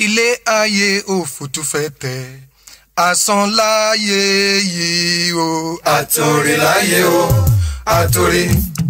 ilé ayé òfútú fẹ́ tẹ̀ asán láyé yìí o. àtòrí láyé o àtòrí.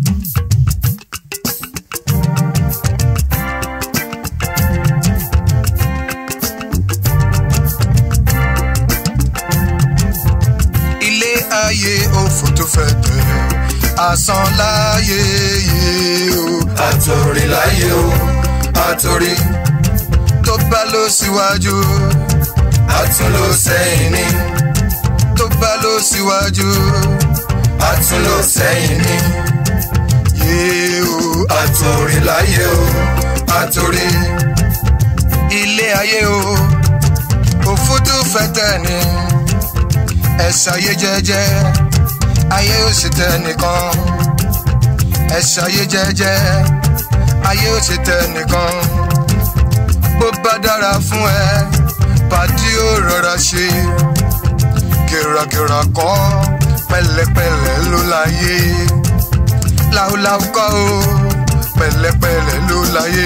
ilé ayé òfútú fẹ́ tẹ̀ asán láyé yìí o. àtòrí láyé o àtòrí. tó bá lọ síwájú àtúnlò sẹ́yìn ni tó bá lọ síwájú àtúnlò sẹ́yìn ni yìí o. àtòrí láyé o àtòrí. ilé ayé o òfútú fẹ́ tẹ̀ ni ẹ ṣayé jẹ́jẹ́ ayé ò sì tẹ̀ nìkan ẹ ṣayé jẹ́jẹ́ ayé ò sì tẹ̀ nìkan bó bá dára fún ẹ pàdé ó rọra ṣe kìràkìrà kọ́ pẹ̀lẹ́pẹ̀lẹ́ ló láyé láúláú kọ́ o pẹ̀lẹ́pẹ̀lẹ́ ló láyé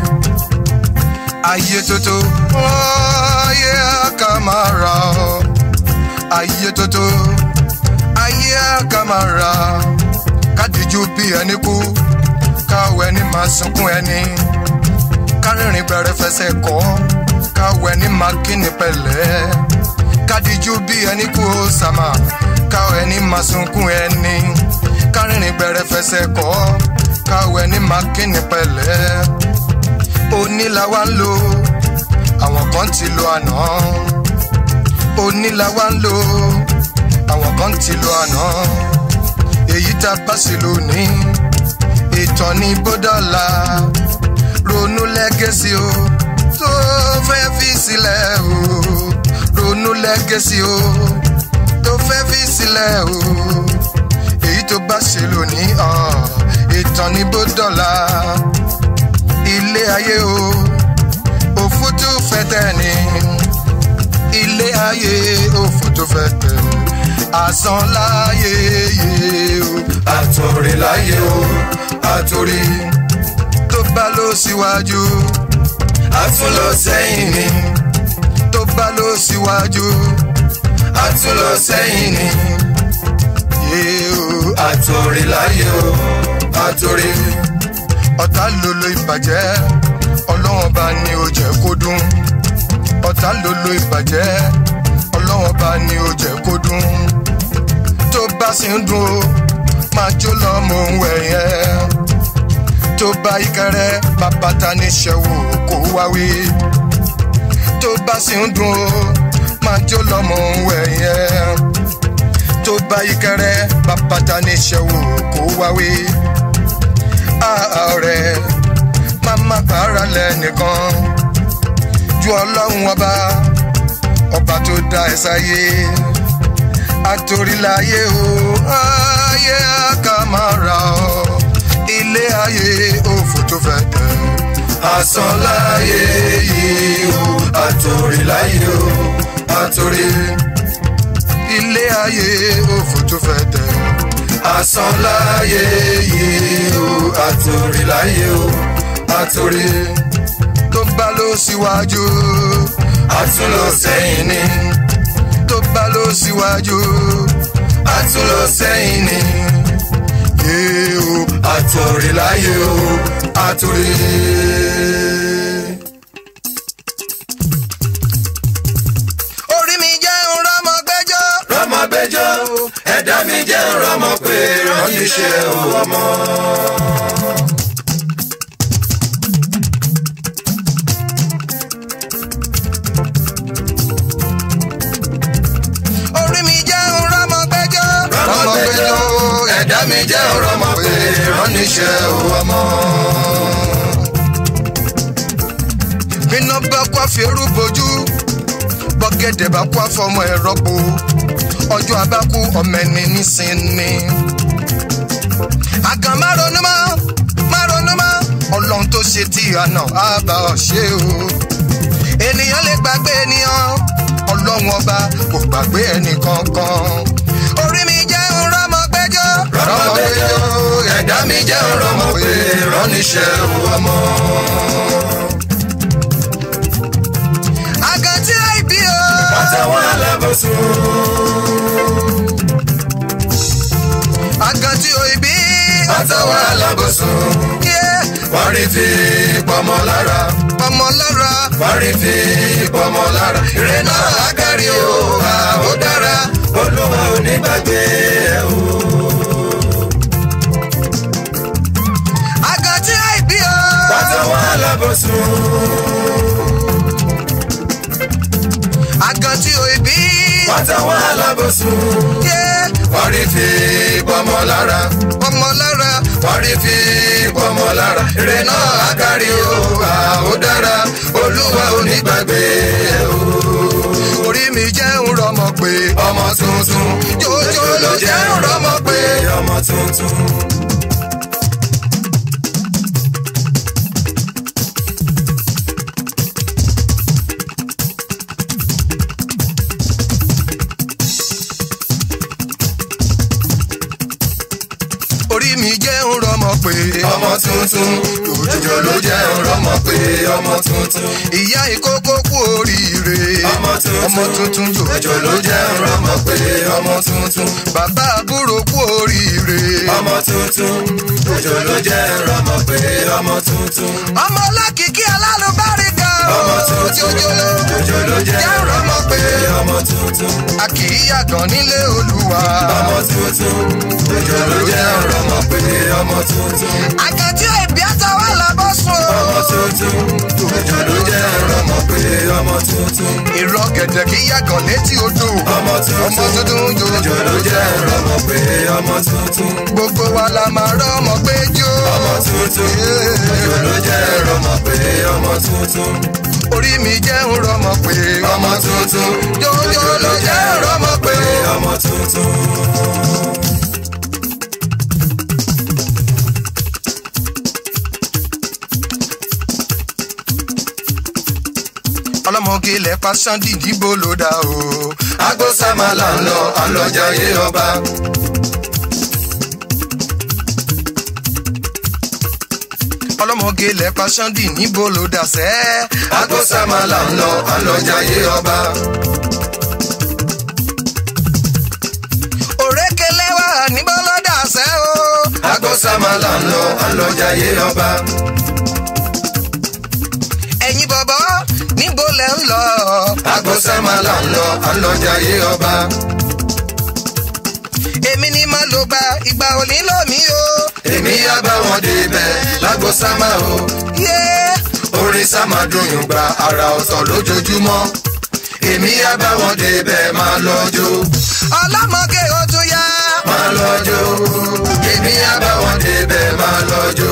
ayé tótó ayé àkàmàrà ayé tótó ayé àkàmàrà kádìjú bí ẹni kú káwọ ẹni máa sunkún ẹni kárìnrìn bẹ̀rẹ̀ fẹsẹ̀ kọ́ káwọ ẹni máa kíni pẹ̀lẹ́ kádìjú bí ẹni kú ó sàmà káwọ ẹni máa sunkún ẹni kárìnrìn bẹ̀rẹ̀ fẹsẹ̀ kọ́ káwọ ẹni máa kíni pẹ̀lẹ́ òní la wá ń lò àwọn kan ti lo àná òní la wá ń lò àwọn kan ti lo àná èyí tá a bá sí lónìí ìtàn ní bódọ́là ronú lẹ́gẹ̀sì o tó fẹ́ fi sílẹ̀ o ronú lẹ́gẹ̀sì o tó fẹ́ fi sílẹ̀ o èyí tó bá ṣe lónìí ìtàn ní bódọ́là ilé ayé o òfútú fẹtẹ ni ilé ayé òfútú fẹtẹ asán láyé yé o àtòrí láyé o àtòrí. tó bá lọ síwájú àtúnlò sẹ́yìn ni tó bá lọ síwájú àtúnlò sẹ́yìn ni yé o àtòrí láyé o àtòrí. ọ̀tá lolo ìbàjẹ́ ọlọ́wọ́n bá ní o jẹ́ kó dún ọ̀tá lolo ìbàjẹ́ ọlọ́wọ́n bá ní o jẹ́ kó dún tó bá sì ń dún o máa jó lọ mò ń wẹ̀ yẹn tó bá ikẹrẹ bàbá ta ní ṣẹ̀wò kó wáwí tó bá sì ń dún o máa jó lọ mò ń wẹ̀ yẹn tó bá ikẹrẹ bàbá ta ní ṣẹ̀wò kó wáwí ọ̀rẹ́ máma para lẹ́nìkan ju ọlọ́run ọba ọba tó dá ẹ sáyé àtòríláyé o ayé àkàmàrà ọ ilé ayé òfò tó fẹ́ tẹ̀. asán láyé yìí o àtòrí láyé o àtòrí. ilé ayé òfò tó fẹ́ tẹ̀. asán láyé yìí o àtòrí láyé o àtòrí. tó bá lọ síwájú àtúnlò sẹ́yìn ni tó bá lọ síwájú àtúnlò sẹ́yìn ni yé o àtòrí láyé o àtòrí. orí mi jẹ́ ń rọ́mọ gbẹ́jọ́. rọmọ gbẹjọ ẹ̀dá mi jẹ́ rọmọ pé ránníṣẹ́ ọmọ. orí mi jẹ́ ń rọ́mọ gbẹ́jọ́. rọmọ gbẹjọ ẹ̀dá mi jẹ́ rọmọ pé ránníṣẹ́ ọmọ. iná bá kó àfẹ́rù bojú bọ́gẹ́dẹ̀ bá kó àfọmọ ẹ̀rọ po ọjọ́ abákú ọmọ ẹni nísìnyí. àgàn má ronú mọ́ má ronú mọ́ ọlọ́run tó ṣe tí àná á bá ọ ṣe o. ènìyàn lè gbàgbé ènìyàn ọlọ́run ọba kò gbàgbé ẹnì kankan. orí mi jẹ́ ń rọ́mọ gbẹ́jọ́. rọmọ gbẹjọ ẹ̀dá mi jẹ́ rọmọ pé ránníṣẹ́ ọmọ. alábòsùn. àgàn tí o ibi. àtàwọn alábòsùn. yé wọ́n rí fi pọmọ lára. ọmọ lára. wọ́n rí fi pọmọ lára. ire náà akárí o à ó dára. olúwa ò ní gbàgbé ẹ o. àgàn tí o ibi o. àtàwọn alábòsùn. àgàn tí o ibi. àtàwọn alábòsùn. yé wọ́n rí fi pọmọ lára. ọmọ lára. wọ́n rí fi pọmọ lára. ire náà akárí o à ó dára. olúwa ò ní gbàgbé ẹ o. orí mi jẹ́ ń rọmọ pé. ọmọ tuntun. jòjò ló jẹ́ ń rọmọ pé. ọmọ tuntun. orí mi jẹ́ ń rọmọ pé. ọmọ tuntun. òjòjò ló jẹ́ ọ̀rọ̀mọ pé ọmọ tuntun. ìyá ìkókó kú oríire. ọmọ tuntun. ọmọ tuntun òjò jòjò ló jẹ́ ọ̀rọ̀mọ pé ọmọ tuntun. bàbá àbúrò kú oríire. ọmọ tuntun. òjò ló jẹ́ ọ̀rọ̀mọ pé ọmọ tuntun. ọmọ ọlọ́kìkí alálùbáríkà. ọmọ tuntun. jòjò ló òjò ló jẹ́ jẹ́ ń rọmọ pé. ọmọ tuntun. a kì í yàgàn nílé olúwa. ọmọ tuntun. òjò ló jẹ́ ọ̀rọ̀mọ pé ọmọ tuntun. àgàtí ìbí àtàwọn làbọ̀ sùn. ọmọ tuntun. òjò ló jẹ́ ọ̀rọ̀mọ pé ọmọ tuntun. ìrọ̀ gẹ̀dẹ̀ kì í yàgàn létí odò. ọmọ tuntun. ọmọ tuntun òjò jòjò ló jẹ́ ọ̀rọ̀mọ pé ọmọ tuntun. gbogbo wa la máa rọ́mọ pé jó. ọmọ tuntun. òjò ló jẹ́ ọ̀rọ̀mọ pé ọmọ tuntun. orí mi jẹ́ ń rọmọ pé. ọmọ tuntun. jòjò ló jẹ́ ń rọmọ pé. ọmọ tuntun. ọlọ́mọge ilẹ̀ pa sandy níbo ló dá o. agbósámà là ń lọ àlọ́jàyé ọba. ọlọ́mọge ilẹ̀ pa sandy níbo ló dá sẹ́. agbósámà là ń lọ àlọ́jàyé ọba. òrékelé wà níbo ló dá sẹ́ o. agbósámà là ń lọ àlọ́jàyé ọba. ẹ̀yin bọ̀bọ̀ níbo lẹ̀ ń lọ. agbósámà là ń lọ àlọ́jàyé ọba. èmi ni mo lò gba ìgbà òní lómi o. èmi yá bá wọn débẹ̀ lágbósámà o. yé orin sámà dùn yùn gba ara ọ̀tọ̀ lójoojúmọ́. èmi yá bá wọn débẹ̀ máa lọ́jọ́. ọlọ́mọge ó tún yá. máa lọ́jọ́. èmi yá bá wọn débẹ̀ máa lọ́jọ́.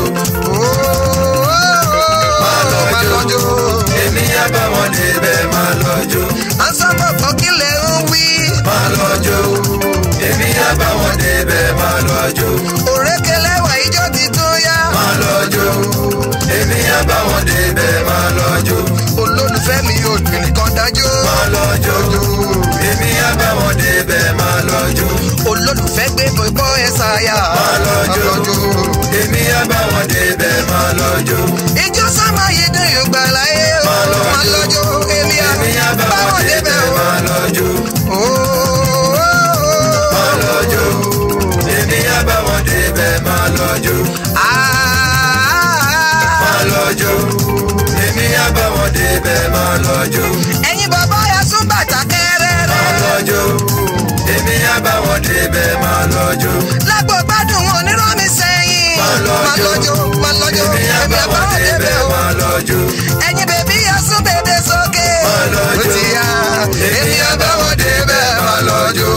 máa lọ́jọ́. èmi yá bá wọn débẹ̀ máa lọ́jọ́. à ń sábà gbọ́ kí lè ń wí. máa lọ́jọ́. èmi yá bá wọn débẹ̀ máa lọ́jọ́. òrékelé wà ijó ti tún yá. máa lọ́jọ́. èmi yá bá wọn débẹ̀ máa lọ́jọ́. olólùfẹ́ mi ò dùn nìkan dájú. máa lọ́jọ́. èmi yá bá wọn débẹ̀ máa lọ́jọ́. olólùfẹ́ gbé bọ́ ẹ ṣáyà. máa lọ́jọ́. èmi yá bá wọn débẹ̀ máa lọ́jọ́. ijó sámà yìí dùn yóò gbà láyé o. Máa lọ́jọ́. máa lọ́jọ́ èmi èmi yá bá bá wọn wọn débẹ̀ débẹ̀ o. máa lọ́jọ́. máa lọ́jọ́. èmi yá bá wọn débẹ̀ máa lọ́jọ́. máa lọ́jọ́. èmi yá bá wọn débẹ̀ máa lọ́jọ́. ẹ̀yin bàbá ya sún bàtà máa kẹrẹrẹ. lọ́jọ́. èmi yá bá wọn débẹ̀ máa lọ́jọ́. lágbo gbádùn wọn onírọ́ mi sẹ́yìn. máa lọ́jọ́. máa lọ́jọ́ èmi yá bá bá wọn wọn débẹ̀ débẹ̀ o. máa lọ́jọ́. ẹ̀yin bèbí ya sún bèbè sókè. máa lọ́jọ́. ó ti yá èmi yá bá wọn débẹ̀ máa lọ́jọ́.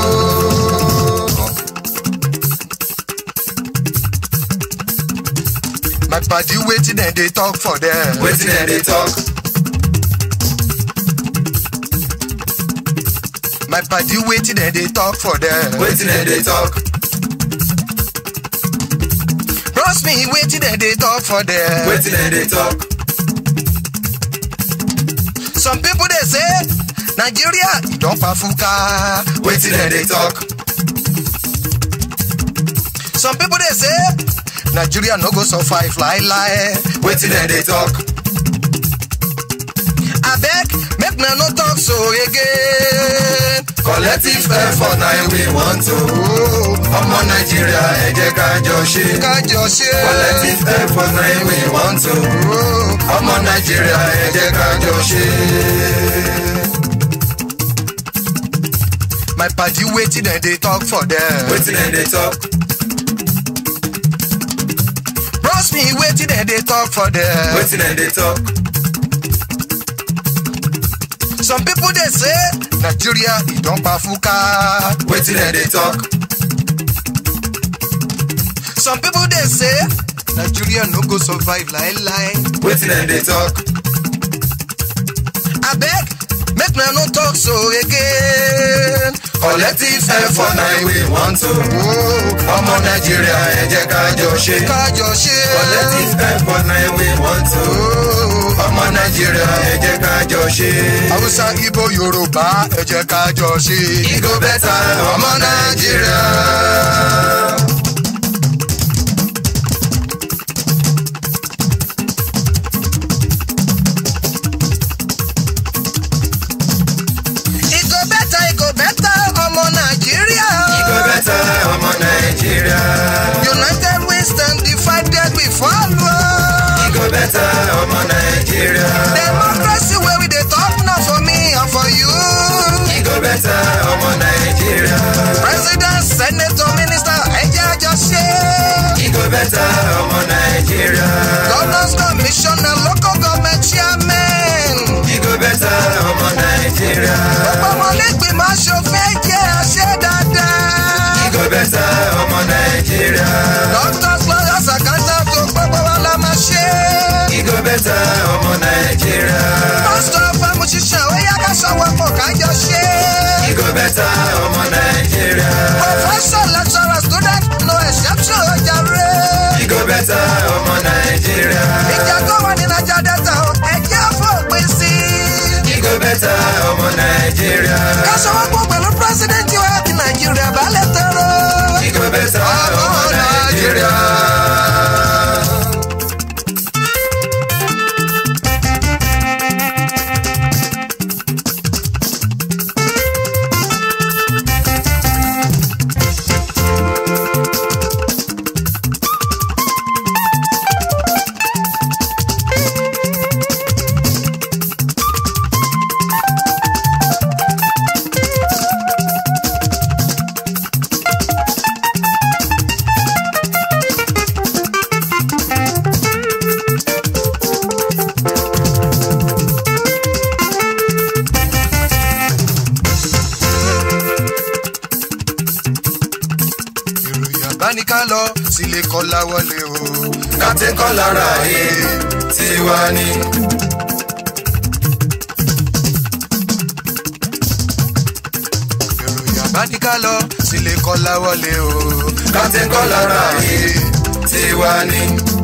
my padi wetin dem dey talk for there. wetin dem dey talk. my padi wetin dem dey talk for there. wetin dem dey talk. bros me wetin dem dey talk for there. wetin dem dey talk. some people dey say nigeria e don pafuka. wetin dem dey talk. some people dey say nigeria no go survive laelae. wetin dem dey talk. abeg make una no talk so again. collective effort na we want to. ọmọ nàìjíríà ẹ jẹ́ ká jọ ṣe. kájọ ṣe. collective effort na we want to. ọmọ nàìjíríà ẹ jẹ́ ká jọ ṣe. my padi wetin dem dey talk for there. wetin dem dey talk. bros me wetin dem dey talk for there. wetin dem dey talk. some people dey say nigeria e don pafuka. wetin dem dey talk. some people dey say nigeria no go survive lai-lai. wetin dem dey talk. abeg make una no talk so again. collective effort na we want to. ọmọ nàìjíríà ẹ jẹ́ ká jọ ṣe. kájọ ṣe. collective effort na we want to. ọmọ nàìjíríà ẹ jẹ́ ká jọ ṣe. hausa ibo yorùbá ẹ jẹ́ kájọ ṣe. Igo bẹ́tà ọmọ nàìjíríà. Ìgò bẹ́tà ìgò bẹ́tà ọmọ Nàìjíríà. Igo bẹ́tà ọmọ nàìjíríà. United we stand divided we fall. Igo bẹ́tà ọmọ nàìjíríà. Democracy wey we dey talk na for me and for you. Igo bẹ́tà ọmọ nàìjíríà. President, senator, minister, ẹ jẹ́ àjọ ṣe. Igo bẹ́tà ọmọ nàìjíríà. Governors commissioner, local government chairman. Igo bẹ́tà ọmọ nàìjíríà. Gbogbo ọmọlẹ́gbìmọ̀ aṣòfin ẹ jẹ́ àṣẹ dáadáa. Igo bẹ́tà ọmọ nàìjíríà. Doctors, lawyers, accountants, tó gbogbo wa la máa ṣe. Igo bẹ́tà ọmọ nàìjíríà. Pásítọ̀ Fámúṣiṣẹ́ ó yá ká ṣọwọ́ pọ̀ kájọ ṣe. Igo bẹ́tà ọmọ nàìjíríà. Professor, lecturer, student, no exception ó jàre. Igo bẹ́tà ọmọ nàìjíríà. Ìjà tó wà ní Naija Delta ó ẹjẹ́ fòpin sí. Igo bẹ́tà ọmọ nàìjíríà. Ká ṣọwọ́ pọ̀ pẹ̀lú President wa ti Nàìjíríà balẹ̀ tọrọ. Igo bẹ́tà ọmọ nàìjíríà. Ìròyìn àbáníká lọ sílé kọ́lá wọlé o. Captain Kọ́lára yìí tiwa ni. Ìròyìn àbáníká lọ sílé kọ́lá wọlé o. Captain Kọ́lára yìí tiwa ni.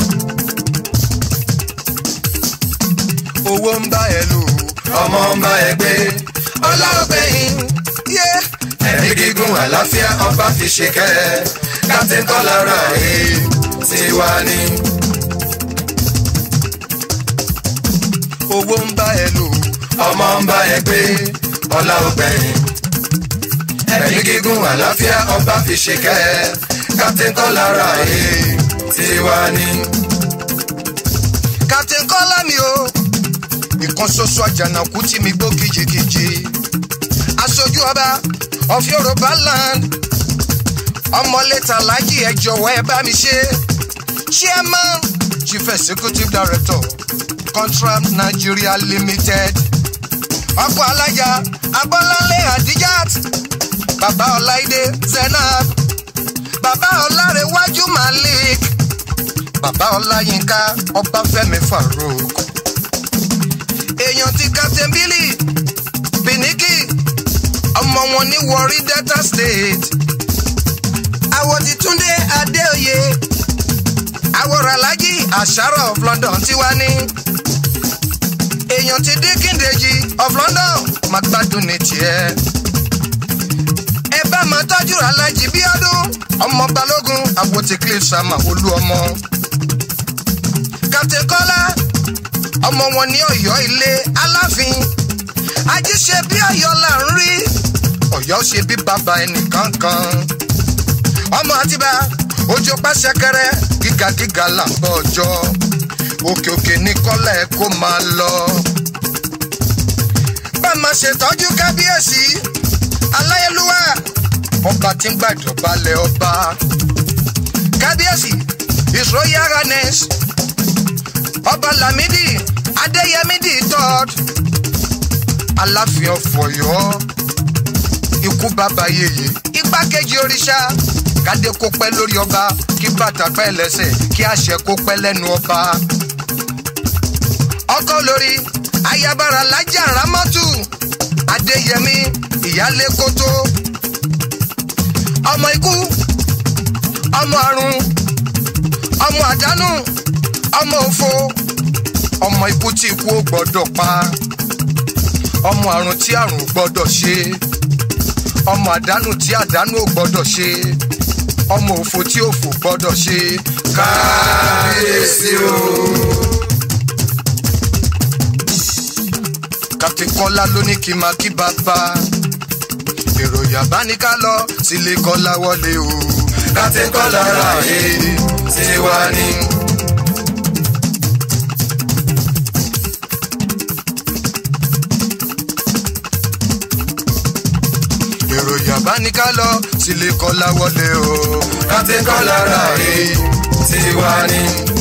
Owó ń bá ẹ lò. Ọmọ ń bá ẹ gbé. Ọlá ọgbẹ́yìn. Yé. Ẹ̀mí gígùn àlàáfíà ọba fi ṣe kẹ́. Captain Kọ́lára yìí tiwa ni. Owó ń bá ẹ lò. Ọmọ ń bá ẹ gbé. Ọlá ògbẹ̀yìn. Ẹ̀mí gígùn àlàáfíà ọba fi ṣe kẹ́. Captain Kọ́lára yìí tiwa ni. Captain Kọ́lá mi o. Ìkan ṣoṣo àjànàkú tí mi gbó kìjikìji. Aṣojú ọba of Yorùbá land. Ọmọléta Lájì ẹ jọ̀wọ́ ẹ bá mi ṣe. Chairman Chief Executive Director Contract Nigeria Limited. Ọkọ̀ alájà Abọ́láńlé Adijat. Bàbá Ọláìdé Zainab. Bàbá Ọlárẹ̀wájú Malik. Bàbá Ọláyínká Ọbáfẹ́mi Farouk. Èèyàn ti Captain Billy Biniki ọmọ wọn ní Warri Delta State. Àwọ̀ ti Túndé Adéoyè. Àwòrán Alájì Àṣàrò of London ti wá ní. Èèyàn ti Díkìndèjì of London máa gbádùn ní tiẹ̀. Ẹ bá máa tọ́jú Alájì Bíọ́dún ọmọ Balógun àwòtí Cliff Sama Olú ọmọ. Captain Kọ́lá ọmọ wọn ní Ọ̀yọ́ ilé Aláàfin ajíṣe bí Ọ̀yọ́ là ń rí ọ̀yọ́ ṣe bí bàbá ẹnìkan kan ọmọ àtibá ojú pàṣẹkẹrẹ gíga gíga là ń bọ ọjọ́ òkè òkè ní kọ́lẹ̀ kó máa lọ. bá a máa ṣètọ́jú kábíyèsí aláyélúwà ọba tí ń gbàdọ̀balẹ̀ ọba kábíyèsí his royal highness ọba lamidi adéyẹmídì third aláàfin ọ̀fọ̀yọ́ ikú bàbá yèyé igbákejì òrìṣà kádé kó pẹ́ lórí ọba kí bàtà pẹ́ lẹ́sẹ̀ kí àṣẹ kó pẹ́ lẹ́nu ọba. ọkọ lórí ayabara lájà ramọ́tù adéyẹmí ìyálé kótó ọmọ ikú ọmọ àrùn ọmọ àdánù ọmọ òfo ọmọ ikú tí ikú ó gbọ́dọ̀ pa ọmọ àrùn tí àrùn ò gbọ́dọ̀ ṣe ọmọ àdánù tí àdánù ò gbọ́dọ̀ ṣe ọmọ òfo tí òfò gbọ́dọ̀ ṣe kábíyèsí o. Captain Kọ́lá ló ní kí n máa kí bàbá èrò yàbá ní ká lọ sílé Kọ́lá wọlé o Captain Kọ́lá ra èyí tiwa ni. èrò yàbá ní ká lọ sílé Kọ́lá wọlé o Captain Kọ́lá ra èyí tiwa ni.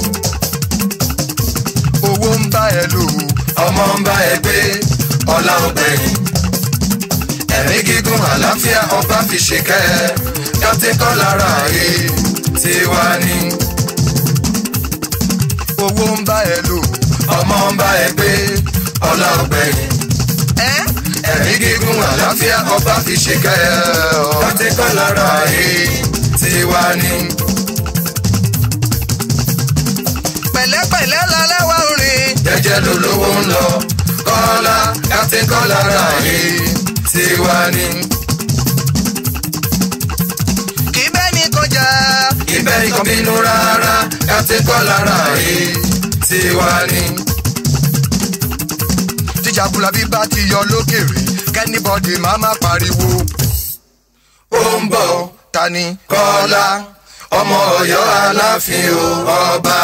owó ń bá ẹ lò ọmọ ń bá ẹ gbé ọlá ọgbẹ̀yìn. ẹ̀mí gígùn àlàáfíà ọba fi ṣèkẹ́ Captain Kọ́lá ra èyí tiwa ni. owó ń bá ẹ lò ọmọ ń bá ẹ gbé ọlá ọgbẹ̀yìn. ẹ ẹ̀mí gígùn àlàáfíà ọba fi ṣèkẹ́ Captain Kọ́lá ra èyí tiwa ni. pẹ̀lẹ́pẹ̀lẹ́ lálẹ́ wá ń rìn jẹ́jẹ́ lolówó ń lọ kọ́lá Captain Kọ́lá ra èyí tiwa ni. kì í bẹ́ẹ̀ ni kọjá ibẹ̀ ikọ̀ bínú rárá Captain Kọ́lá ra èyí tiwa ni. tíjà búlábí bá ti yọ lókèrè kẹ́nìbọ̀dì máa má pariwo ó ń bọ̀ ta ni kọ́lá ọmọ ọ̀yọ́ aláàfin o ọba.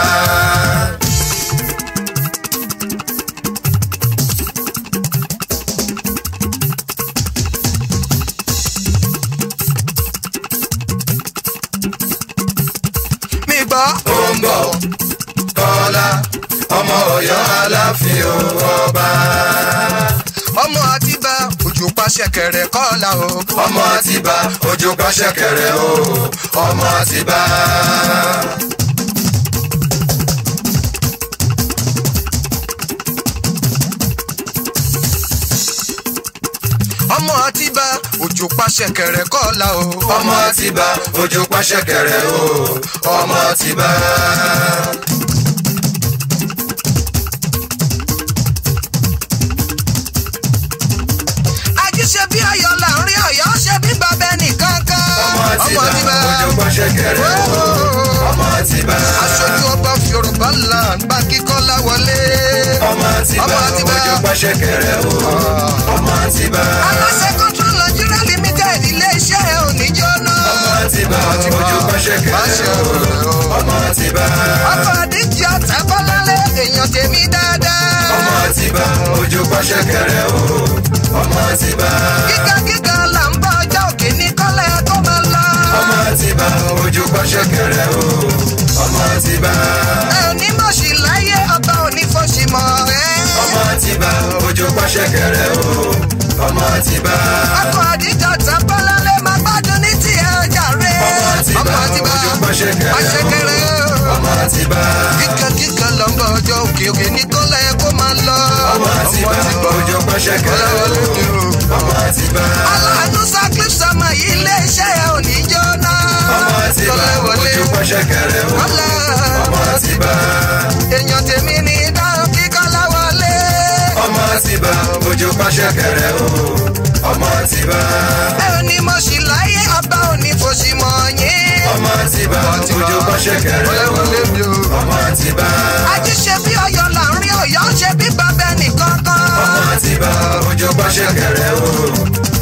mi gbọ́ ó ń bọ̀ kọ́lá ọmọ ọ̀yọ́ aláàfin o ọba. ọmọ àtibá ojú pàṣẹ kẹrẹ kọ́lá o ọmọ àtibá ojú pàṣẹ kẹrẹ o ọmọ àtibá. ọmọ àtibá ojú pàṣẹ kẹrẹ kọ́lá o ọmọ àtibá ojú pàṣẹ kẹrẹ o ọmọ àtibá. ají ṣe bí ọ̀yọ́ láàrin ọ̀yọ́ ṣe bí bàbá ẹnìkan kan ọmọ àtibá ojú pàṣẹ kẹrẹ o ọmọ àtibá. aṣojú ọba yorùbá là ń bá kíkọ́lá wọlé ọmọ àtibá ọmọ àtibá ojú pàṣẹ kẹrẹ o ọmọ àtibá. aláṣẹ control nigeria limited iléeṣẹ́ oníjóná ọmọ àtibá ojú pàṣẹ kẹrẹ o ọmọ àtibá. ọkọ̀ àdíjì àtàbọ́lálẹ̀ èèyàn tèmi dáadáa ọmọ àtibá ojú pàṣẹ kẹrẹ o ọmọ àtibá. gíga gíga là ń bá ọjọ́ òkè ní kọ́lẹ̀ kó máa lọ ọmọ àtibá ojú pàṣẹ kẹrẹ o ọmọ àtibá. ẹ ò ní mọ̀ṣì láyé ọba ò ní fọ́ṣì mọ́ ẹ. ọmọ àtibá ojú pàṣẹ kẹrẹ o ọmọ àtibá. ọkọ̀ àdíjì àtàbọ́lálẹ̀ máa gbádùn ní tiẹ̀ ọjà rẹ̀ ọmọ àtibá ojú pàṣẹ kẹrẹ pàṣẹkẹrẹ o ọmọ àtibá. kíkà kíkà là ń bá ọjọ́ òkè òkè ní kọ́lẹ̀ kó máa lọ ọmọ àtibá ojú pàṣẹ kẹrẹ o ọmọ àtibá. aláàánú sacrif sama yìí iléeṣẹ́ ẹ̀ ò ní jóná ọmọ àtibá kọ́lẹ̀ wọlé ojú pàṣẹ kẹrẹ o kọ́lẹ̀ ọmọ àtibá. èèyàn tèmi ní dáhùn kíkọ́lá wọlé ọmọ àtibá ojú pàṣẹ kẹrẹ o ọmọ àtibá. ẹ ò ní mọ̀ṣì láyé ọba ò ní fòṣì mọ̀ yín ọmọ àtibá ojú pàṣẹ kẹrẹ kọ́lẹ̀ o wọlé mi o. ọmọ àtibá. ají ṣe bí ọ̀yọ́ láàrin ọ̀yọ́ ṣe bí bàbá ẹnìkan kan ọmọ àtibá ojú pàṣẹ kẹrẹ o ọmọ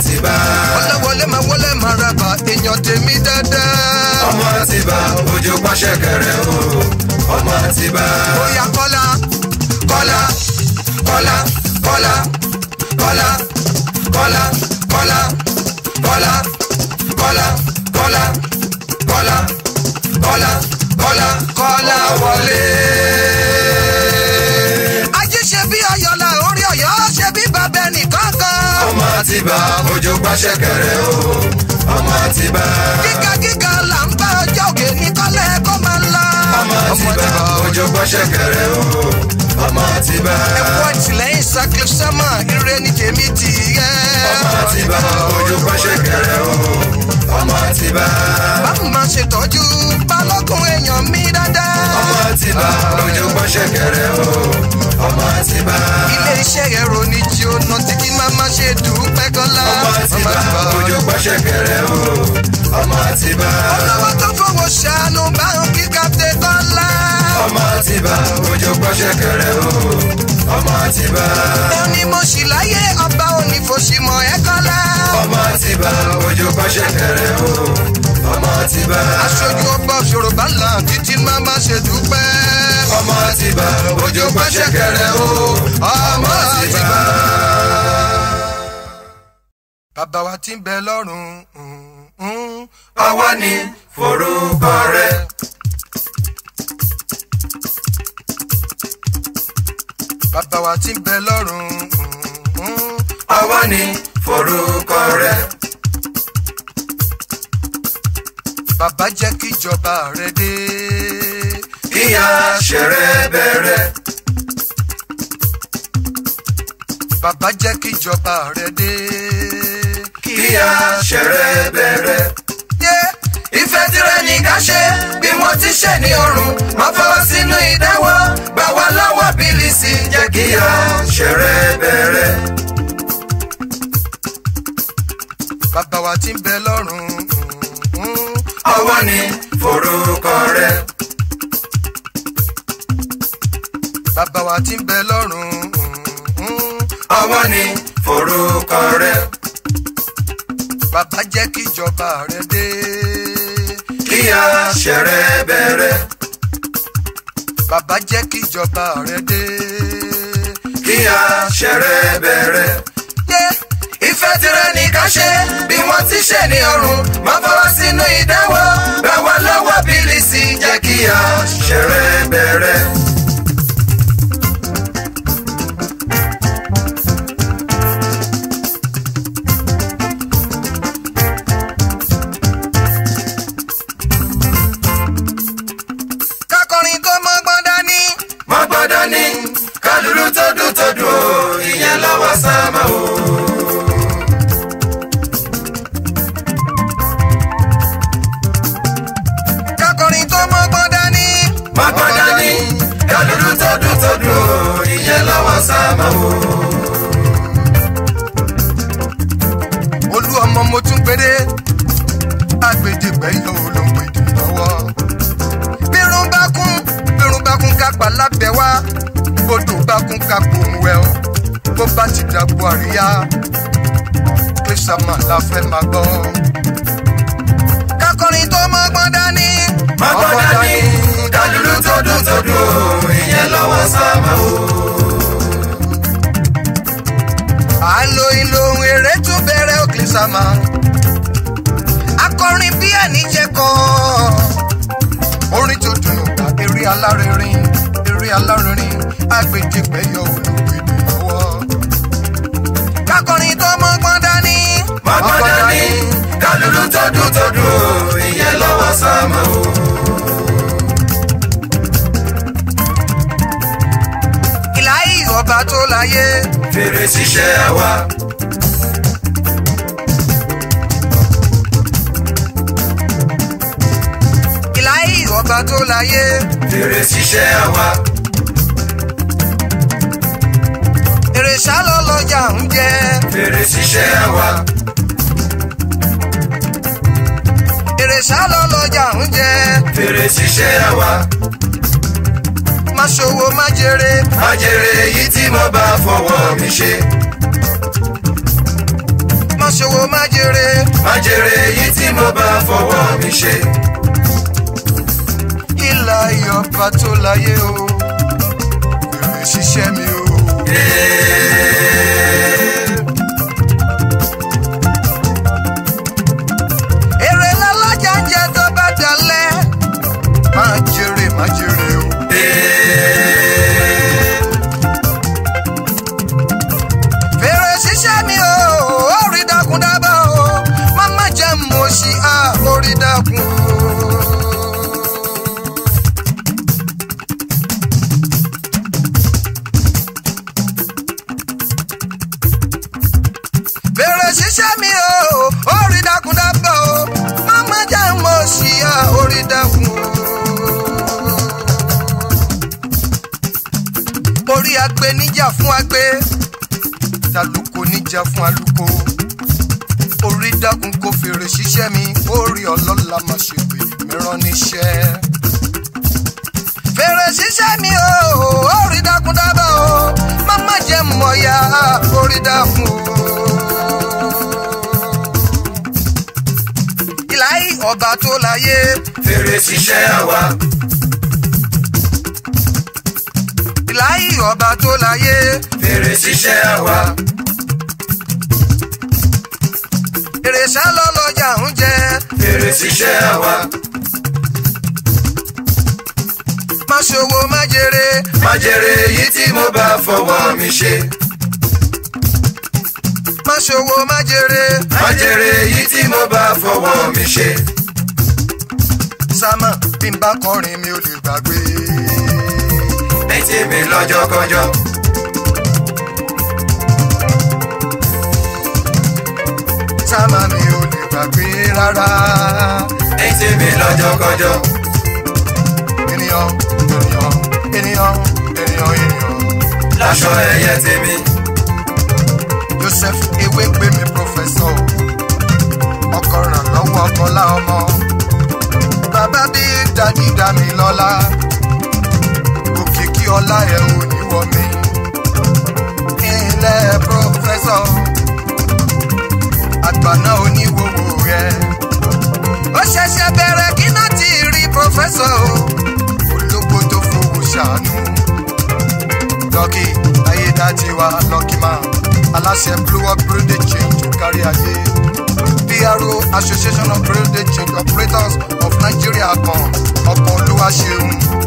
àtibá. wọléwọlé máa wọlé máa rábà èèyàn tèmi dáadáa. ọmọ àtibá ojú pàṣẹ kẹrẹ o ọmọ àtibá. bóyá kọ́lá kọ́lá kọ́lá kọ́lá kọ́lá kọ́lá kọ́lá kọ́lá kọ́lá kọ́lá kọ́lá kọ́lá kọ́lá kọ́lá wọlé. ajé ṣe bí ọyọlá orí ọyọ ṣe bí bàbá ẹnìkan kan. ọmọ àtibá ojú pàṣẹ kẹrẹ o ọmọ àtibá. gíga gíga là ń bá ọjọ́ òkè ní kọ́lẹ̀ kó máa lọ. ọmọ àtibá ojú pàṣẹ kẹrẹ o ọmọ àtibá. ẹ̀kọ́ ìtìlẹ́yìn sakle sẹ́mà ire ní tèmi tì yẹ. ọmọ àtibá ojú pàṣẹ kẹrẹ o ọmọ àtibá. báwo máa ṣètọ́jú balógun èèyàn mi dáadáa. ọmọ àtibá ojú pàṣẹ kẹrẹ o ọmọ àtibá. ilé iṣẹ́ ẹ̀rọ ní jí ó ná tí kí má má ṣe dùpẹ́ kọ́lá. ọmọ àtibá ojú pàṣẹ kẹrẹ o ọmọ àtibá. olówó tó fowó ṣàánú báwọn kí kápẹ́ kọ́lá. ọmọ àtibá ojú pàṣẹ kẹrẹ o ọmọ àtibá. ẹni mo ṣì láyé ọba òní fòṣìmọ̀ ẹ̀ kọ́lá. ọmọ àtibá ojú pàṣẹ kẹrẹ o ọmọ àtibá. aṣojú ọgbà yorùbá là títí má má ṣe dúpẹ́. ọmọ àtibá ojú pàṣẹ kẹrẹ o ọmọ àtibá. bàbá wa ti ń bẹ lọ́rùn. mm, mm. àwa ni forúkọ rẹ. bàbá wa ti ń bẹ lọ́rùn. mm, mm. àwa ni forúkọ rẹ. bàbá jẹ́ kí ìjọba rẹ dé. kíyà ṣẹrẹ bẹ̀rẹ̀. bàbá jẹ́ kí ìjọba rẹ dé. kíyà ṣẹrẹ bẹ̀rẹ̀. Yeah. ìfẹ́ tirẹ̀ ní ká ṣe bí wọ́n ti ṣe ní ọrùn má fọwọ́ sínú ìdáwọ́ gbà wá lọ́wọ́ bílíìsì jẹ́ kíyà ṣẹrẹ bẹ̀rẹ̀. bàbá wa ti ń bẹ lọ́rùn. mm, mm. àwa ni forúkọ rẹ. bàbá wa ti ń bẹ lọ́rùn. mm, mm. àwa ni forúkọ rẹ. bàbá jẹ́ kí ìjọba rẹ dé. kíyà ṣẹrẹ bẹ̀rẹ̀. bàbá jẹ́ kí ìjọba rẹ dé. kíyà ṣẹrẹ bẹ̀rẹ̀. Yeah. ìfẹ́ tirẹ̀ ní ká ṣe bí wọ́n ti ṣe ní ọrùn má fọwọ́ sínú ìdáwọ́ gbà wá lọ́wọ́ bílíìsì jẹ́ kíyà ṣẹrẹ bẹ̀rẹ̀. kákọrin kó mọ́gbọ́n dání. má gbọ́dọ̀ ní kálùlù tó dùn tó dùn ó ìyẹn lọ́wọ́ sáàmà o. kákọrin kó mọ́gbọ́n dání. má gbọ́dọ̀ ní kálùlù tó dùn tó dùn ó ìyẹn lọ́wọ́ sáàmà o. olú ọmọ mo tún gbére agbèdégbẹ yọ ló ń pèdè lọ́wọ́. bírun bá kún bírun bá kún kápá lábẹ́ wá bódò bá kún kápò ń wẹ̀ ọ́ bó bá ti dàgbò àríyá kírísàmà la fẹ́ máa gbọ́. kákọrin tó mọ́gbọ́n dání. má gbọ́dọ̀ ní kálùlù tó dùn tó dùn ó ìyẹn lọ́wọ́ sáàmà o. àlò ìlò ohun eré tún bẹ̀rẹ̀ ó kírísàmà. akọrin bí ẹni jẹ́ kọ́ orin tó dùn gba eré alárinrin eré alárinrin agbèjìpẹ́ yọ olùgbèdè lọ́wọ́. kákọrin tó mọ́gbọ́n dání. má gbọ́dọ̀ ní kálùlù tó dùn tó dùn ó ìyẹn lọ́wọ́ sáàmà o. ìláyé ọba tó láyé. fèrè ṣiṣẹ́ àwa. ìláyé ọba tó láyé. fèrè ṣiṣẹ́ àwa. èrè sálọ lọjà ń jẹ. fèrè ṣiṣẹ́ àwa. èrè sálọ lọjà ń jẹ. fèrè ṣiṣẹ́ àwa. má ṣòwò má jèrè. májèrè èyí tí mo bá fọwọ́ mi ṣe. má ṣòwò jèrè má jèrè èyí tí mo bá fọwọ́ mi ṣe. ìlà ìyọba tó láyé o èrè ṣiṣẹ́ mi o. èrè lọ́lọ́jà ń jẹ tó bá dalẹ̀ má jèrè má jèrè o. fèrè ṣiṣẹ́ mi o orí dákun dábọ̀ o mama jẹ́ mo ṣí a orí dákun o. fèrè ṣiṣẹ́ mi o orí dákun dábọ̀ o mama jẹ́ mo ṣí a orí dákun o. orí agbe níjà fún agbe talùkò níjà fún alùkò orí dákun kò fèrè ṣiṣẹ́ mi orí ọlọ́lá má ṣe pé mìíràn níṣẹ́. fèrè ṣiṣẹ́ mi o orí dákun dábà o máma jẹ́ mọ̀ọ́yà orí dákun o. ìlàyé ọba tó láyé fèrè ṣiṣẹ́ àwa ìlàyé ọba tó láyé fèrè ṣiṣẹ́ àwa èrè sálọ lọjà ń jẹ fèrè ṣiṣẹ́ àwa má ṣòwò má jèrè má jèrè èyí tí mo bá fọwọ́ mi ṣe. má ṣòwò má jèrè má jèrè èyí tí mo bá fọwọ́ mi ṣe. sámà bí n bá kọrin mi ò lè gbàgbé. ní tèmi lọ́jọ́kọjọ́ sámà mi ò lè gbàgbé rárá. ní tèmi lọ́jọ́kọjọ́ ènìyàn ènìyàn ènìyàn ènìyàn ènìyàn. láṣọ ẹ̀yẹ tèmi joseph ewé gbé mi pọfẹsọ ọkọ ràn lọ́wọ́ ọkọlá ọmọ bàbá bí dádì dá mi lọ́lá òkìkí ọlá ẹ̀ ò ní wọ mi ilẹ̀ pọfẹsọ àgbà náà oníwòwò rẹ ó ṣẹ̀ṣẹ̀ bẹ̀rẹ̀ kí náà ti rí pọfẹsọ ológbò tó fowó ṣàánú lọ́kì ayédátiwa lọ́kì máa aláṣẹ blue up building change tó kárí ayé pro association of building change operators of nigeria kan ọkọ̀ olúwaṣeun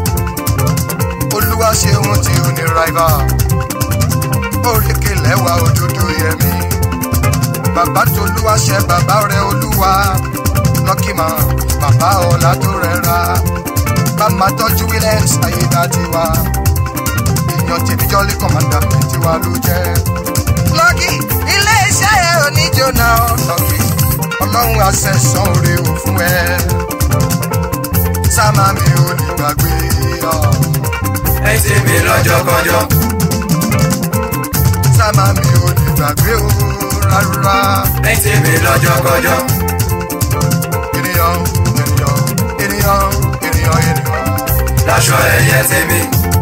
olúwaṣeun tí ó ní rival oríkè lẹ́wà òdodo yẹmi bàbá tó olúwaṣẹ bàbá rẹ olúwa lọ́kì máa bàbá ọ̀la tó rẹra bàmá tọ́jú williams ayédátiwa èèyàn tèmi jọ́lé kọ̀mọ́dà mi tiwa ló jẹ́. lọ́kì ilé-iṣẹ́ ẹ̀ ò ní jóná lọ́kì ọlọ́run àṣẹ̀sán oore ò fún ẹ. sámà mi ò lè gbàgbé ọ. ní tèmi lọ́jọ́kọjọ́ sámà mi ò lè gbàgbé o rárá. ní tèmi lọ́jọ́kọjọ́ ènìyàn ènìyàn ènìyàn ènìyàn ènìyàn. láṣọ ẹ̀yẹ tèmi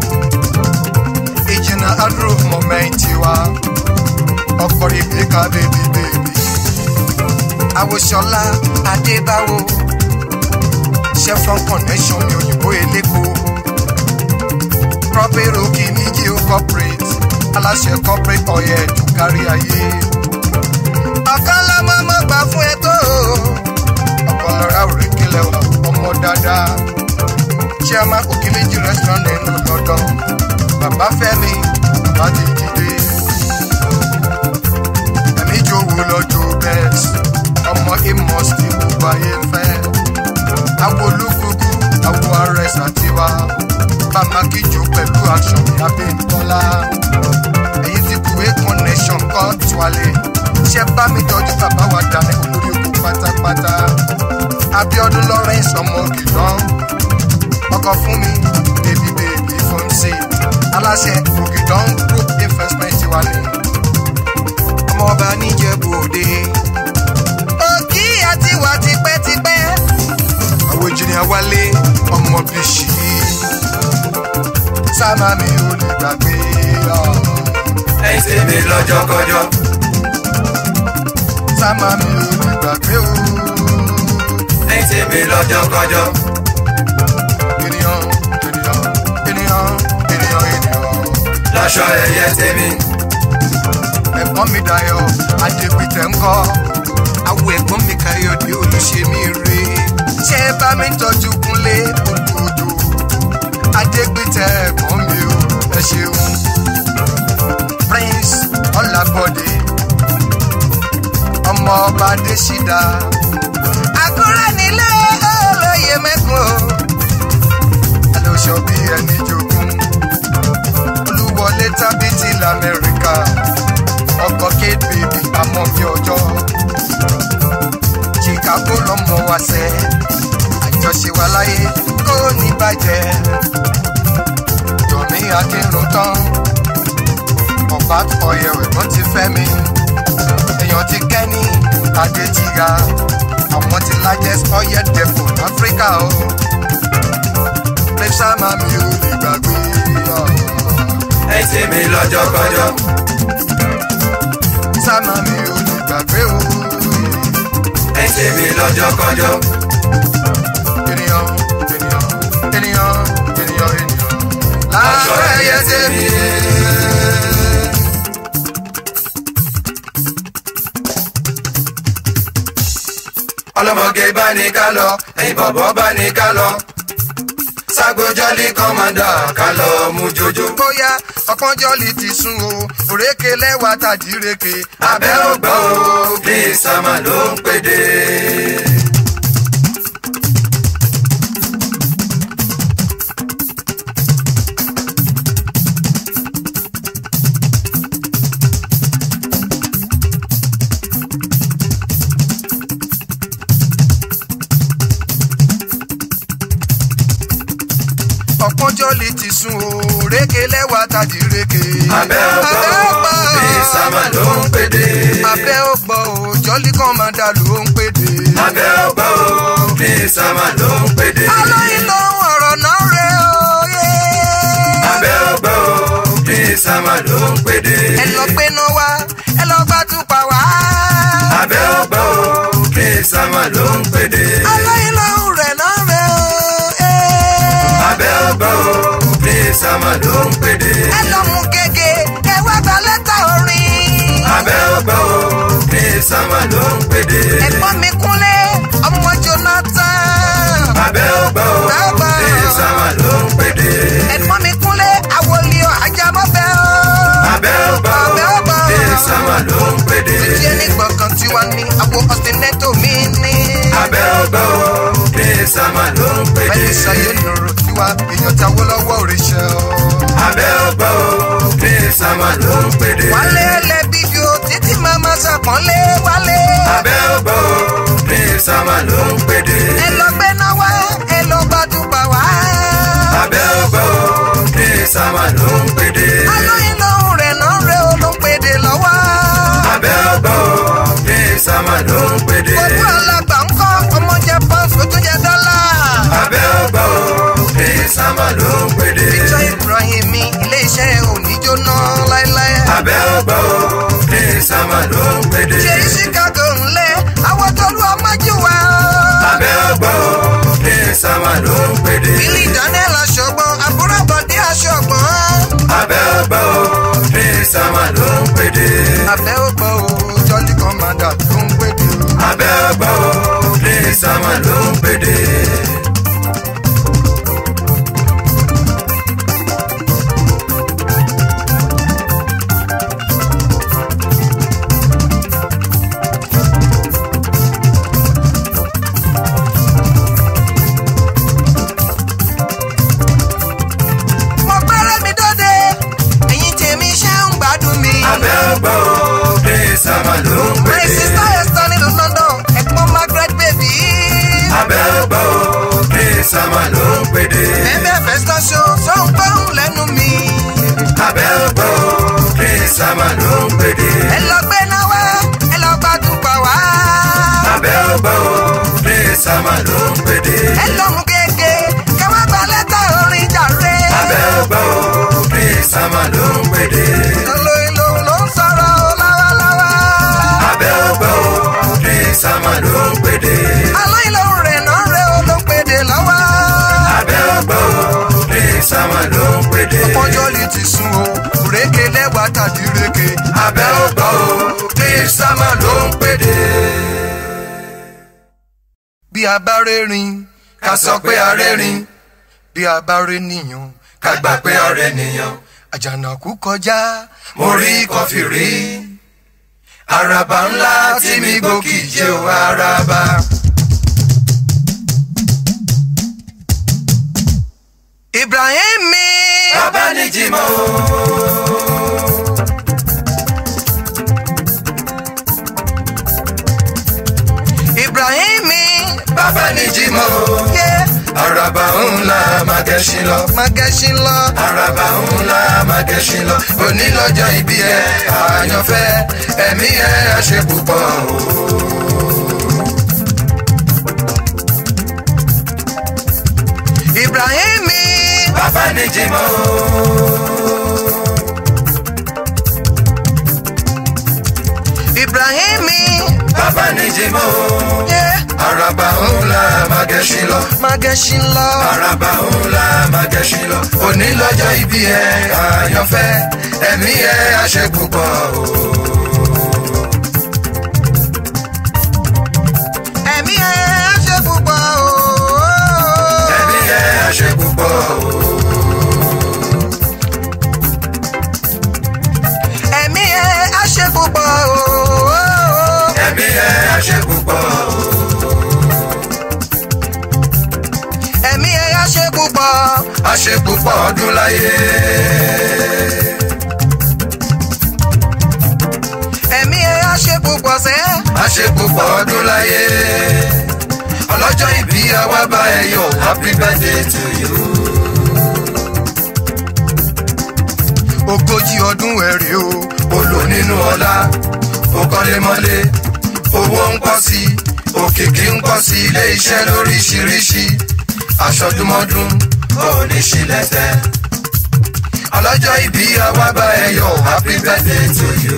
ìjìnà àdúró mọ̀mẹ́ntì wa ọkọ̀ ìgbéka bèbí bèbí. àwòṣọlá adébáwo chevron connection ní òyìnbó elépo propero kìíníjì ó corporate aláṣẹ corporate oil tó kárí ayé. ọ̀kan lọ́mọ mọ́ gbà fún ẹ tó ọ̀kan lọ́ra òrékelẹ̀ wà ọmọ dáadáa chairman òkèméjì restaurant nínú london bàbá fẹ́mi bàbá ti dìde ẹ̀mí jòwó lọ́jọ́ bẹ́ẹ̀s ọmọ amos tí gbogbo ayé ń fẹ́ awo olúkúkú awo arẹs àtiwá bàmá kíjù pẹ̀lú action abíntọ́lá èyí ti buwé connection kọ́ tuwalẹ̀ ṣé bá mi tọ́jú bàbá wa dání olórí oko pátápátá abiodun lawrence ọmọ kìlọ́n ọkọ̀ fún mi bèbí bèbí fún sí aláṣẹ ògìdán group investment wà ní ọmọọba níjẹ̀bú òde. òkì àti wà tipẹ́tipẹ́. àwọn ìjìnlẹ̀ wálé ọmọ bíṣì. sámà mi ò lè gbàgbé ọ. ní tèmi lọ́jọ́kọjọ́ sámà mi ò lè tèmi lọ́jọ́kọjọ́. ènìyàn ènìyàn ènìyàn ènìyàn ènìyàn. láṣọ ẹyẹ tèmi. ẹ̀gbọ́n mi dayọ̀ adégbìtẹ̀ ńkọ́ awo ẹ̀gbọ́n mi káyọ̀dé olùṣèmí rè ṣé ẹ bá mi tọ́jú kúnlé olùdó adégbìtẹ̀ ẹ̀gbọ́n mi ò ẹ ṣeun prince ọlábọ̀dé ọmọ ọba adésídà àkúrẹ́ nílé olóyè mẹ́kún o ẹlòṣọ́ bí ẹni jogún olúwọlé tábìtì lamẹ́ríkà ọkọ̀ kate baby àmọ́ fi ọjọ́ chicago lọ́mọ wa sẹ́ àjọṣe wa láyé kó ní bàjẹ́ yomi akínrun tán ọ̀pá ọ̀yẹ̀ ẹ̀gbọ́n ti fẹ́ mi èèyàn ti kẹ́ni adéjìgá àwọn ti largest oil depot láfíríkà o lẹ́sà máa mi ò lè gbàgbé ọ̀ ẹ tèmi lọ́jọ́kọjọ́. sáma mi ò lè gbàgbé o ẹ tèmi lọ́jọ́kọjọ́. ènìyàn ènìyàn ènìyàn ènìyàn ènìyàn láṣọ ẹyẹ tèmi. ọlọ́mọge bá ní ká lọ ẹ̀yin bọ̀bọ̀ bá ní ká lọ. sagbojọ́lì kọ́mọ́dà ká lọ mú jojo. bóyá ọpọ́njọ́lì ti sún o òrékè lẹ́wà tàdíreke abẹ́ ògbọ́ o bí sàmà ló ń pèdè. ọpọ́njọ́lì ti sún o òrékè lẹ́wà tàdíreke abẹ́ ògbọ́ o bí sàmà ló ń pèdè. abẹ́ ògbọ́ o jọ́lì kọ́mọdà ló ń pèdè. abẹ́ ògbọ́ o bí sàmà ló ń pèdè. alóyin lóhùn ọ̀rọ̀ náà rè óyè. abẹ́ ògbọ́ o bí sàmà ló ń pèdè. ẹ lọ gbé náà wá ẹ lọ gbá túpà wá. abẹ́ ògbọ́ o bí sàmà ló ń pèdè. alóyin lóhùn rẹ̀ náà rè óyè. abẹ́ ògbọ́ o bí sàmà ló ń pèdè. ẹ lọ mú gègé ẹ wá gba lẹ́tà orin. abẹ́ ògbọ́ o bí sàmà ló ń pèdè. ẹ̀gbọ́n mi kúnlé ọmọ jonathan. abẹ́ ògbọ́ o Bàbá. bí sàmà ló ń pèdè. ẹ̀gbọ́n mi kúnlé àwòlí ajámọ́fẹ́ o. abẹ́ ògbọ́ Abẹ́ o ògbọ́. bí sàmà ló ń pèdè. jíjẹ ní gbọ̀ngàn tí wọ́n ní àpò ọ̀sìnẹ́tò mi ní. abẹ́ ògbọ́ o bí sàmà ló ń pèdè. bẹ́ẹ̀ni sàyé nùrù tiwa èèyàn táwó lọ́wọ́ òrìṣẹ́ o. abẹ́ ògbọ́ o bí sàmà ló ń pèdè. wálé ẹlẹ́bí ju títí màmá sàpọ́nlé wálé. abẹ́ ògbọ́ o bí sàmà ló ń pèdè. ẹ lọ gbé náà wá ẹ lọ gbàdúgbà wá. abẹ́ ògbọ́ o bí sàmà ló ń pèdè. alóyin lóhùn rẹ̀ náà rẹ̀ ó ló ń pèdè lọ́wọ́. abẹ́ ògbọ́ o bí sàmà ló ń pèdè. òkú alàgbà ń kọ́ ọmọ jẹ pọ́ǹsì ó tún jẹ dọ́là. abẹ́ ògbọ́ o bí sàmà ló ń pèdè. ìjọ ibrahim mi ilé iṣẹ́ oníjóná láéláé. abẹ́ ògbọ́ o bí sàmà ló ń pèdè. ṣe chicago ńlẹ̀ àwọn tó lu ọmọ jù wá. abẹ́ ògbọ́ o bí sàmà ló ń pèdè. billy daniel aṣọ́gbọ́n àbúrò bọ̀dé aṣọ́gbọ́n. abẹ́ ògbọ́ o bí sàmà ló ń pèdè. abẹ́ ògbọ́ o jọ́lí kọ́mádà tó ń pèdè o. abẹ́ ògbọ́ o bí sàmà ló ń pèdè. mo gbẹ́rẹ́ mi dóde ẹ̀yin tèmi ṣe ń gbádùn mi. abẹ́ ògbọ́ o bí sàmà ló ń my pèdè. sister esther nílùú london ẹ̀gbọ́n margaret baby. abẹ́ ògbọ́ o bí sàmà ló ń pèdè. bẹ́ẹ̀ fẹ́sítọ́ ṣo ṣó ń gbóhùn lẹ́nu mi. abẹ́ ògbọ́ o bí sàmà ló ń pèdè. ẹ lọ gbé náà wá ẹ lọ gbàdúgbà wá. abẹ́ ògbọ́ o bí sàmà ló ń pèdè. ẹ lọ mú gègé kẹwàá gba lẹ́tà orin jàre. abẹ́ ògbọ́ o bí sàmà ló ń pèdè. olóyin lòun ló ń sọ̀rọ̀ o láwaláwa. abẹ́ ògbọ́ o bí sàmà ló ń pèdè. alóyin lòun rẹ̀ náà sáwọn ló ń pèdè. ọjọ́ lè ti sún o rége lẹ́wà tàbí rége. abẹ́ ò gbọ́ o kí sáwọn ló ń pèdè. bí a bá rérin ká sọ pé arẹ́rìn bí a bá ré nìyàn ká gbà pé ọ̀rẹ́ nìyàn. àjànàkú kọjá mo rí kọfí rí àràbà ńlá tí mi gòkè jẹ́ o àràbà. ibrahim mi. bàbá ní jimọ̀ o. ibrahim mi. bàbá ní jimọ̀ o. yé àràbà ńlá máa gẹṣin lọ. magẹ́sìn lọ. àràbà ńlá máa gẹṣin lọ. òní lọ́jọ́ ìbí ẹ àyànfẹ́ ẹ̀mí ẹ àṣẹ púpọ̀ o. ibrahim mi. bàbá ní jimọ̀ o. ibrahim mi. bàbá ní jimọ̀ o. yé àràbà ńlá máa gẹṣin lọ. magẹ́sìn lọ. àràbà ńlá máa gẹṣin lọ. òní lọ́jọ́ ìbí ẹ àyànfẹ́ ẹ̀mí ẹ àṣẹ púpọ̀ o. ẹ̀mí ẹ̀ á ṣe púpọ̀ o. ẹ̀mí ẹ àṣẹ púpọ̀ o. ẹ̀mí ẹ̀ á ṣe púpọ̀ o. ẹ̀mí ẹ àṣẹ púpọ̀ o. ẹ̀mí ẹ̀ á ṣe púpọ̀. àṣẹ púpọ̀ ọdún láyé. ẹ̀mí ẹ̀ á ṣe púpọ̀ sẹ́. àṣẹ púpọ̀ ọdún láyé. ọlọ́jọ́ ìbí àwa bá ẹ yọ̀ happy birthday to you. ogójì ọdún ẹ̀rẹ̀ o. olò nínú ọlá ó kọ́lé mọ́lé owó ń pọ̀ sí i òkìkí ń pọ̀ sí ilé iṣẹ́ lóríṣiríṣi aṣọdúnmọ́dún ó ní ṣílẹ̀tẹ̀ ọlọ́jọ́ ìbí àwa bá ẹ yọ̀ happy birthday to you.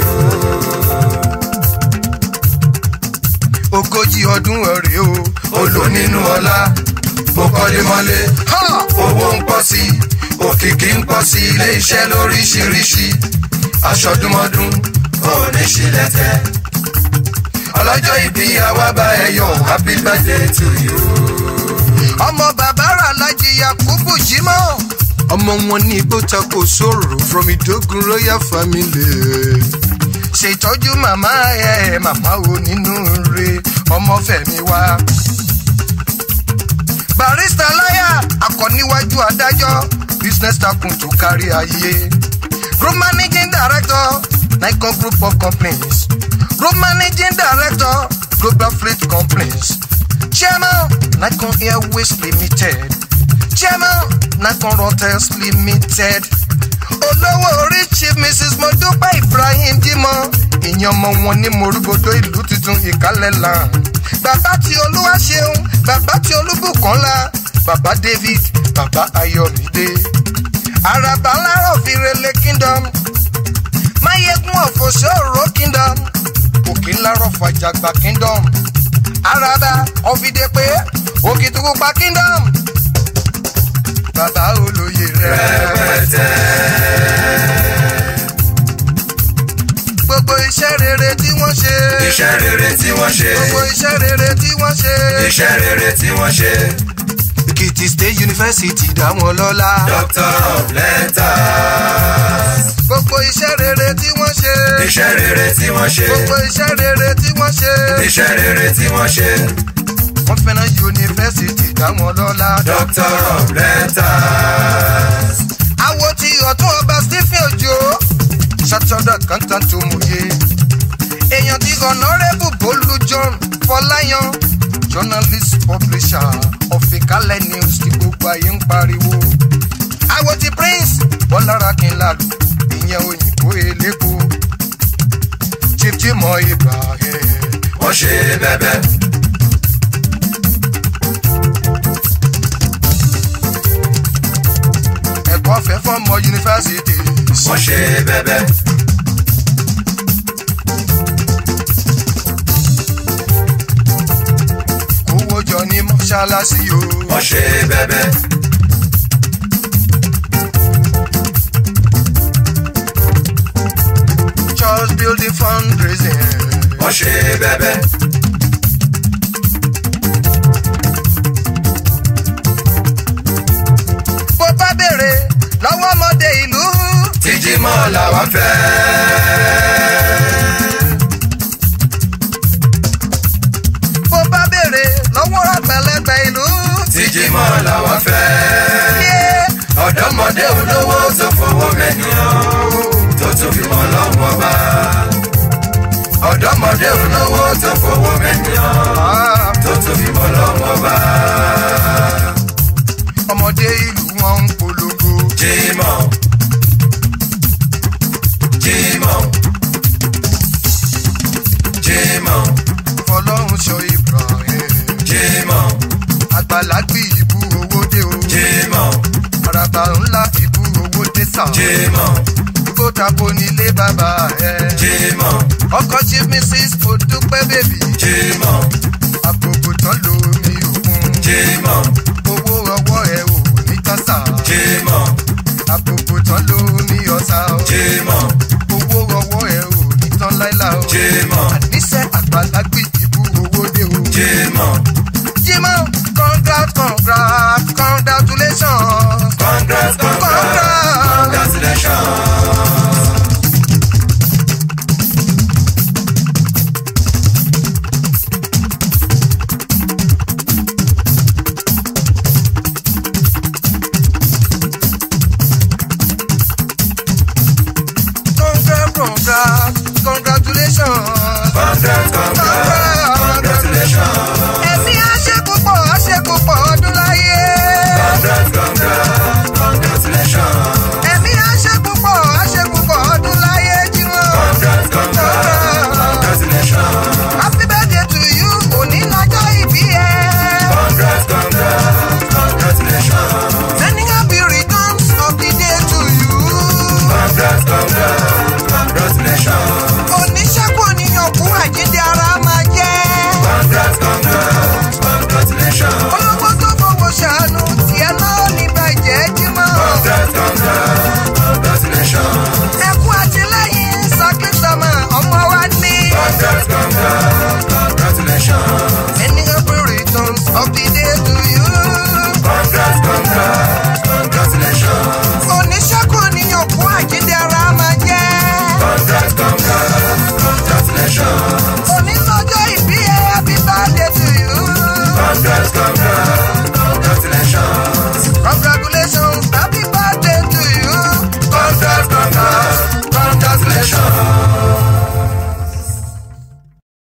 ogójì ọdún ẹ̀rẹ̀ o. olò nínú ọlá ó kọ́lé mọ́lé Ha! owó ń pọ̀ sí i òkìkí ń pọ̀ sí ilé iṣẹ́ lóríṣiríṣi aṣọdúnmọ́dún ó ní ṣílẹ̀tẹ̀ ọlọ́jọ́ ìbí àwa bá ẹ yọ̀ happy birthday to you. ọmọ bàbá rà lájì yakubu jimọ. ọmọ wọn ní igbó tako sòrò from idogun royal family. ṣètọ́jú màmá ẹ̀ màmá wo nínú re ọmọ fẹ̀mí wá. barista láyà akọ̀níwájú adájọ́ business takun tó kárí ayé. group managing director nikon group of companies group managing director global fleet companies chairman nikon airways limited chairman nikon hotels limited olówó orí chief mrs modupa ibrahim jimọ ìyẹn ọmọ wọn ní morúgbòdo ìlú tuntun ìkálẹ̀ land bàbá tí olúwa ṣeun bàbá tí olúbùkọ́lá bàbá david bàbá ayọ̀mídé àràbà ńlárọ̀ fìrẹ̀lẹ̀ kingdom máyégún ọ̀fọ̀ṣọ́rọ̀ kingdom òkè ńlárọ̀ fàjàgbà kingdom àràbà ọ̀fìdèpé òkìtìpupa kingdom bàbá olóye rẹ̀. gbogbo iṣẹ́ rere tí wọ́n ṣe. iṣẹ́ rere tí wọ́n ṣe gbogbo iṣẹ́ rere tí wọ́n ṣe. iṣẹ́ rere tí wọ́n ṣe èkìtì state university dá wọn lọ́lá. doctor of letters gbogbo iṣẹ́ rere tí wọ́n ṣe. iṣẹ́ rere tí wọ́n ṣe gbogbo iṣẹ́ rere tí wọ́n ṣe. iṣẹ́ rere tí wọ́n ṣe wọ́n fẹ́ràn yunifásitì dá wọn lọ́lá. doctor of letters àwo ti ọ̀tún ọba stephen ojo ṣàtọ̀dọ̀ kàńtà tó mòye. èèyàn ti honourable bolu john fọláyan journalist publisher ọ̀fìnkálẹ̀ news tí gbogbo ayé ń pariwo. àwo ti prince bọ́lára kínlálù ìyẹn òyìnbó elépo. chief jimoh ibrahim wọ́n ṣe bẹ́bẹ́ ẹ̀kọ́ fẹ́ fọ́mọ yunifásitì. wọ́n ṣe bẹ́bẹ́ kówó jọ ní mọ́ṣáláṣí o. wọ́n ṣe bẹ́bẹ́ ṣe bẹ́bẹ́. bó bá béèrè lọ́wọ́ ọmọdé ìlú. tíjímọ̀ làwọn fẹ́. bó bá béèrè lọ́wọ́ àgbàlagbà ìlú. tíjímọ̀ làwọn fẹ́. yé ọ̀dọ́mọdé olówó tó fowó mẹ́nìyàn tó tún fi mọ́ lọ́wọ́ bá. ọ̀dọ́mọdé olówó tó fowó mẹ́nìyàn ah, tó tún fi mọ́ lọ́wọ́ bá. ọmọdé ìlú wọn ń polongo. jímọ̀ jímọ̀ jímọ̀ fọlọ́run sọ ibrahim. jímọ̀ àgbàlagbì ìbú owó dé o. jímọ̀ àràbà ńlá ìbú owó dé sàn. jímọ̀ kó tako nílé bàbá ẹ. jímọ̀ ọkọ chief mrs odúpẹ́ bèbí. jímọ̀ àpòpò tán lómi òkun. jímọ̀ owó ọwọ́ ẹ ò ní tásà. jímọ̀ àpòpò tán lómi ọ̀sà. jímọ̀ owó ọwọ́ ẹ ò ní tán láíláà o. jímọ̀ àníṣe àgbàlagbì ìbú owó dé o. jímọ̀ Jimoh congrats congrats congratulations. congrats congrats congratulations. Congrats congrats congratulations. congrats congrats congratulations. Ẹ̀mí àṣepúpọ̀ àṣepúpọ̀ ọdún láyé. congrats congrats congratulations. Ẹ̀mí àṣepúpọ̀ àṣepúpọ̀ ọdún láyé Jimoh. congrats congrats congratulations. Happy birthday to you, òní lọ́jọ́ ìbí ẹ. congrats congrats congratulations. Sending happy returns of the day to you. congrats congrats congratulations. Oníṣẹ́kù oníyàn kú àjíǹde ara máa jẹ́. congrats congrats congratulations. Olówó tó fowó ṣàánú tiẹ̀ náà ní bàjẹ́ Jimoh. congrats congrats congratulations. Ẹkú àtìlẹ́yìn Sakisama ọmọ wa ní. congrats congrats congratulations. Sending happy returns of the day to you. congrats congrats congratulations. Oníṣẹ́kù oníyàn kú àjíǹde ara máa jẹ́. congrats congrats congratulations. Onílọ́jọ́ ìbí ẹ happy birthday to you. congrats congrats